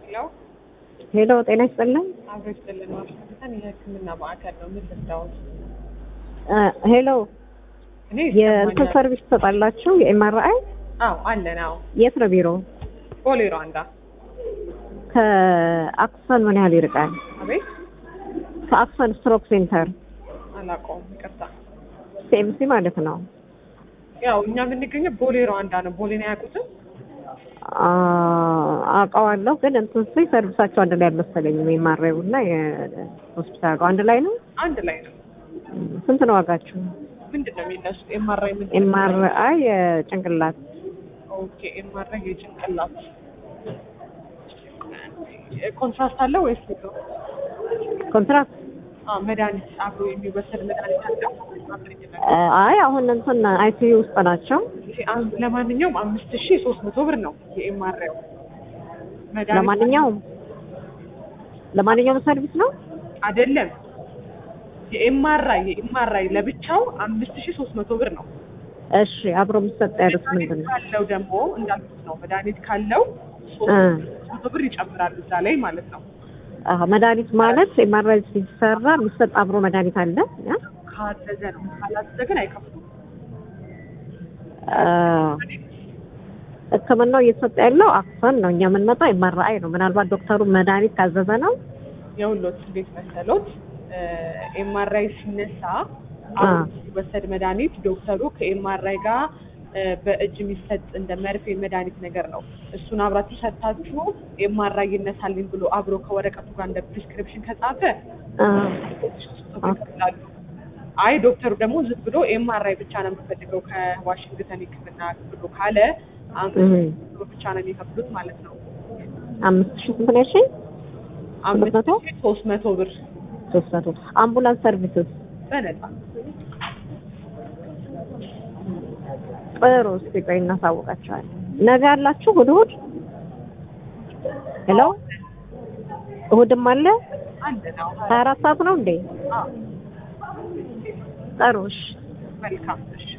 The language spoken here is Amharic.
ሄሎ ሄሎ ጤና ይስጥልኝ። አብሮ ይስጥልን። ዋሽንግተን የሕክምና ማዕከል ነው። ምን ልርዳዎት? ሄሎ እኔ የእንትን ይሰማኛል። ሰርቪስ ትሰጣላችሁ? የኤምአርአይ አዎ አለን። አዎ የት ነው ቢሮ? ቦሌ ሩዋንዳ። ከአክሰን ምን ያህል ይርቃል? አቤት ከአክሰን ስትሮክ ሴንተር አላውቀውም፣ ይቅርታ። ሲኤምሲ ማለት ነው። ያው እኛ የምንገኘው ቦሌ ሩዋንዳ ነው። ቦሌን አያውቁትም? አ- አውቀዋለሁ ግን እንትን ስይ ሰርቪሳቸው አንድ ላይ አልመሰለኝም። የኤምአርአይ እና የሆስፒታል አንድ ላይ ነው። አንድ ላይ ነው። ስንት ነው ዋጋችሁ? ምንድን ነው የሚነሱት? ኤምአርአይ ምንድን ነው? ኤምአርአይ የጭንቅላት ኦኬ ኤምአርአይ የጭንቅላት ኮንትራስት አለው ወይስ ነው? ኮንትራክት አዎ መድኃኒት አብሮ የሚወሰድ መድኃኒት አለው? አብረኝነት አይ አሁን እንትን አይሲዩ ውስጥ ናቸው። ለማንኛውም አምስት ሺ ሶስት መቶ ብር ነው የኤምአርአይ ለማንኛውም ለማንኛውም ሰርቪስ ነው። አይደለም የኤምአርአይ የኤምአርአይ ለብቻው አምስት ሺ ሶስት መቶ ብር ነው። እሺ አብሮ የሚሰጥ ያሉት መድኃኒት ምንድን ነው? ካለው ደግሞ እንዳልኩት ነው መድኃኒት ካለው ሶስት እ መቶ ብር ይጨምራል እዛ ላይ ማለት ነው። አዎ መድኃኒት ማለት ኤምአርአይ ሲሰራ የሚሰጥ አብሮ መድኃኒት አለ። ያ? ካዘዘ ነው ካላዘዘ ግን አይከፍሉም። አ፣ ሕክምናው እየተሰጠ ያለው አክሰን ነው። እኛ የምንመጣው ኤምአርአይ ነው። ምናልባት ዶክተሩ መድኃኒት ካዘዘ ነው። የሁሎት እንዴት መሰሎት ኤምአርአይ ሲነሳ አ። አሁን ሲወሰድ መድኃኒት ዶክተሩ ከኤምአርአይ ጋር እ፣ በእጅ የሚሰጥ እንደ መርፌ መድኃኒት ነገር ነው። እሱን አብራችሁ ሰጥታችሁ ኤምአርአይ ይነሳልኝ ብሎ አብሮ ከወረቀቱ ጋር እንደ ፕሪስክሪፕሽን ከጻፈ አ፣ ይከፍላሉ። አይ ዶክተሩ ደግሞ ዝም ብሎ ኤምአርአይ ብቻ ነው የምፈልገው ከዋሽንግተን ሕክምና ብሎ ካለ አምስት እህ፣ ብር ብቻ ነው የሚከፍሉት ማለት ነው። አምስት ሺህ ስንት ነው ያልሽኝ? አምስት መቶ? ሺህ ሶስት መቶ ብር ሶስት መቶ አምቡላንስ ሰርቪስስ በነፃ ጥሩ። እስኪ ቆይ እናሳውቃቸዋለን። ነገ አላችሁ እሑድ እሑድ? ሄሎ እሑድም አለ? አንድ ነው። ሀያ አራት ሰዓት ነው እንዴ? አዎ ጥሩ እሺ። መልካም እሺ